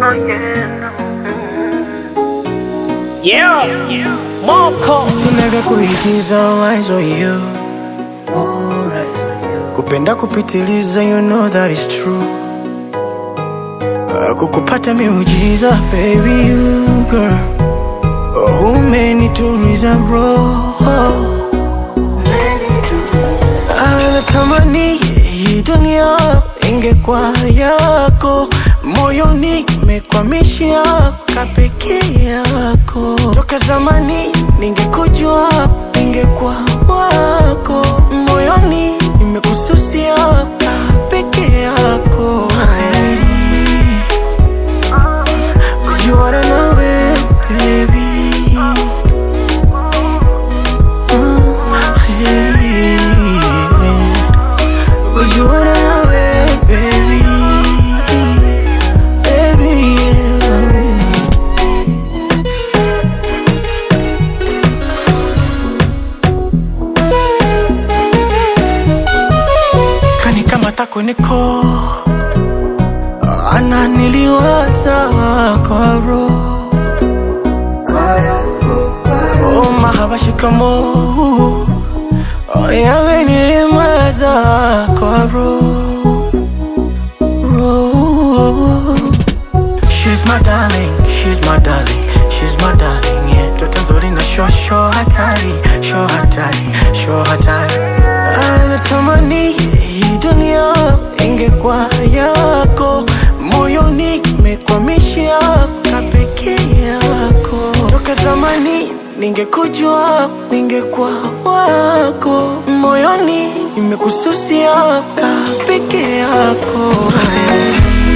Yeah, Moko Sinavya kuigiza eyes on you kupenda kupitiliza you know that is true Ah, kukupata miujiza baby you girl oh, umenituliza roho Ah, natamani hii dunia ingekuwa yako moyoni mekwamishia kapeke yako toka zamani ningekujua ningekuwa wako moyoni nimekususia kapeke yako Kheri, kujuana nawe baby Ah, kheri. Kujuana nawe baby Baby yeah. Kani kama tako niko ana niliwaza kwa roho Oh mahaba shikamo Oh yawe nilimaza kwa roho roho She's my darling, she's my darling, she's my darling, yeah. Toto nzuri na sho sho hatari, sho hatari, sho hatari. Anatamani hii dunia ingekuwa yako, moyoni mekwamishia kapeke yako. Toka zamani ningekujua, ningekuwa wako, moyoni nimekususia kapeke yako. Hey.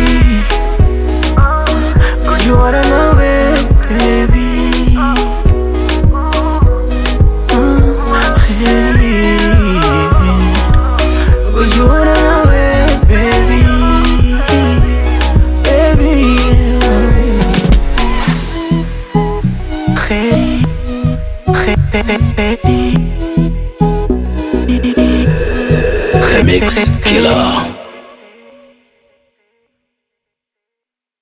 Kujuana nawe baby Ah, kheri. Kujuana nawe baby Baby yeah. Kheri. Kheri. Remix Killer.